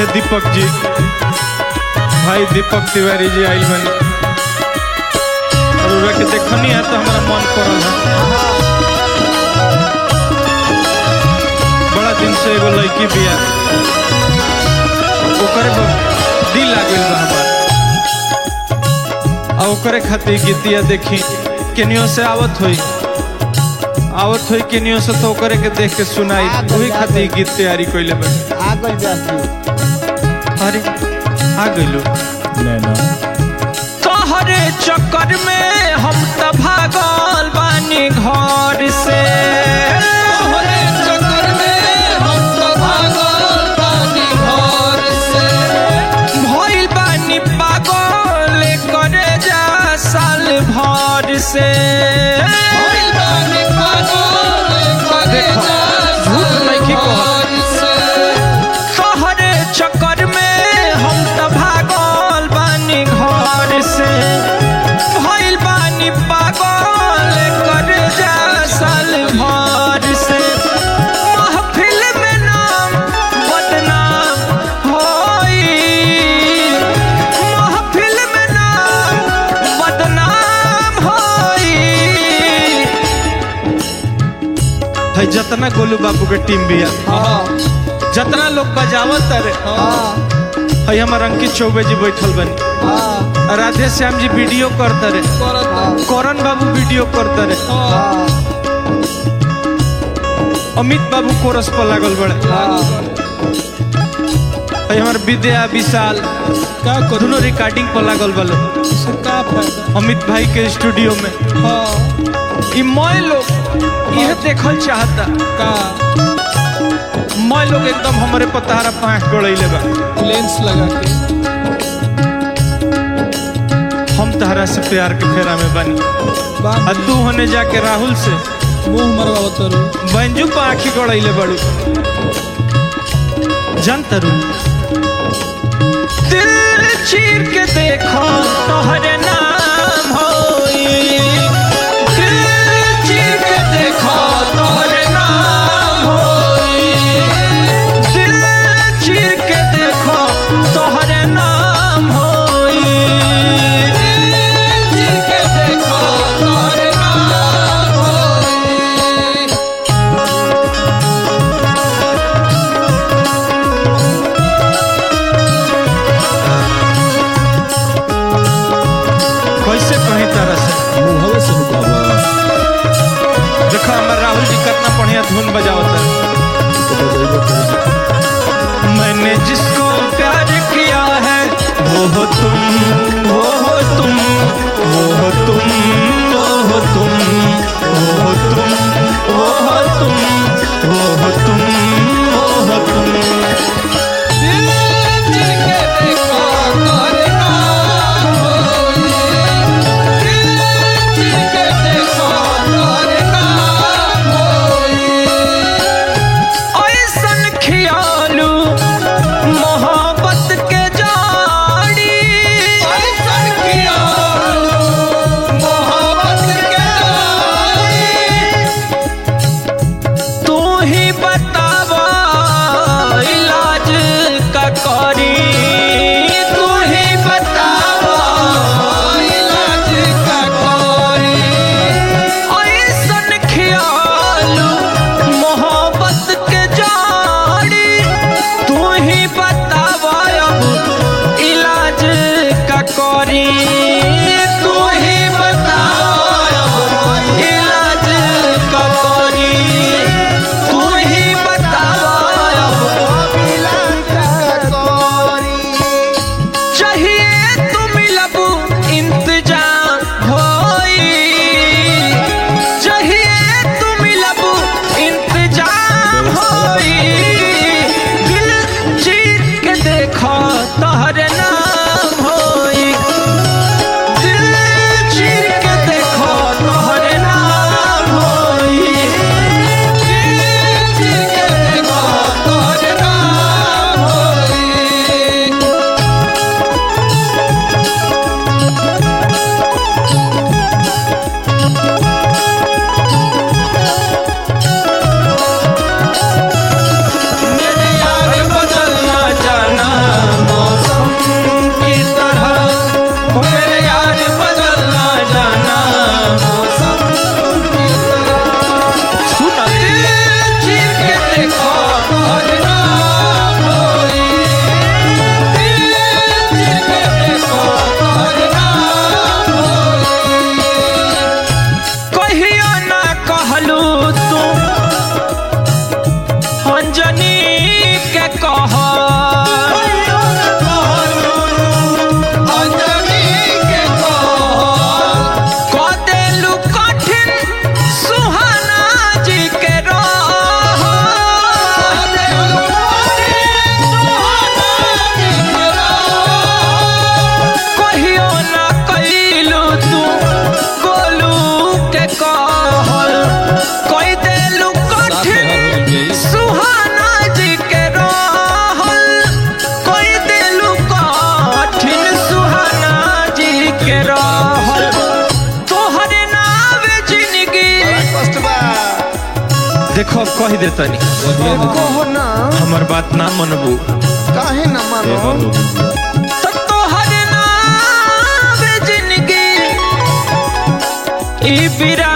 में दीपक जी भाई दीपक तिवारी जी आइल बनी और उरा के देखनी है तो हमारा मन करल है बड़ा दिन से एगो लड़की बिया ओकरे पर दिल लागल बा हमार आ ओकरे खातिर गीतिया देखी केनियो से आवत होई आवत होई केनियो से तो ओकरे के देख के सुनाई वही खातिर गीत तैयारी कइले बा आ गइल जाती अरे आ गइलो नैना तोहरे चक्कर में हम त भागल बानी घर से तोहरे चक्कर में हम तो भागल बानी घर से भइल बानी पागल करे जा साल भर से भइल बानी पागल करे जा झूठ नइखे कहत। घर से तोहरे चक्कर में हम त भागल बानी घर से भइल बानी पागल करे जा साल भर से महफिल में नाम बदनाम होई महफिल में नाम बदनाम होई है जतना गोलू बाबू के टीम भी है हाँ जितना लोग बजावत रे हाँ है हमार अंकित चौबे जी बैठल बनी हाँ राधे श्याम जी वीडियो करते रे करत करण बाबू वीडियो करते रे हाँ अमित बाबू कोरस पर लागल बड़े हाँ है हमार विद्या विशाल का करू दोनों रिकॉर्डिंग पर लागल बलो से का फायदा अमित भाई के स्टूडियो में हाँ ई मैं लोग यह देखल चाहता का मैं लोग एकदम हमारे पतारा पाँच गड़ैले बा लेंस लगा के हम तहरा से प्यार के फेरा में बनी बांध आ तू होने जाके राहुल से मुंह मरवा तरू बंजू पर आखी गड़ैले बड़ू जान तरू दिल चीर के देखो तोहरे नाम होई दिल चीर के देखो तोहरे नाम होई दिल चीर के देखो तोहरे नाम होई जी के देखो तोरे नाम होई कैसे कहीं तरह से मुहवे से नुकावा देखो हमारे राहुल जी कितना बढ़िया धुन बजावता है तो बजाइबो करी मैंने जिसको प्यार किया है वो हो तुम वो हो तुम वो हो तुम वो हो तुम वो हो तुम वो हो तुम वो हो तुम वो हो तुम दिल जी के देखो तोरे नाम होई दिल जी के देखो तोरे नाम होई ऐसन खियालू मोहब्बत के जाड़ी ऐसन किया मोहब्बत के तू ही बतावा इलाज का करी तू ही बतावा इलाज का कोई ऐसन ख्यालू मोहब्बत के जाड़ी तू ही बतावा अब इलाज का करी तू ही बतावा अब इलाज का करी तू ही बतावा अब चाहिए तुम लबू इंतजाम होई चाहिए तुम लबू इंतजाम होई दिल चीर के देखो तोहरे नाम होई दिल चीर के देखो तोहरे नाम होई दिल जी के देखो तोरे नाम होई मेरे यार बदलना जाना कहल अंजनी के कहल कदेलु कठिन सुहाना जी के रहल कहियो ना कैलू तू गोलू के कहल कई देलू कठिन सुहाना जी के रहल कई देलू कठिन सुहाना जी के रहल तोहरे नाव जिंदगी कष्ट बा देखो अब कह दे तनी कहो ना हमर बात ना मनबू काहे ना मानो तो तोहरे नाव जिंदगी ई बिरा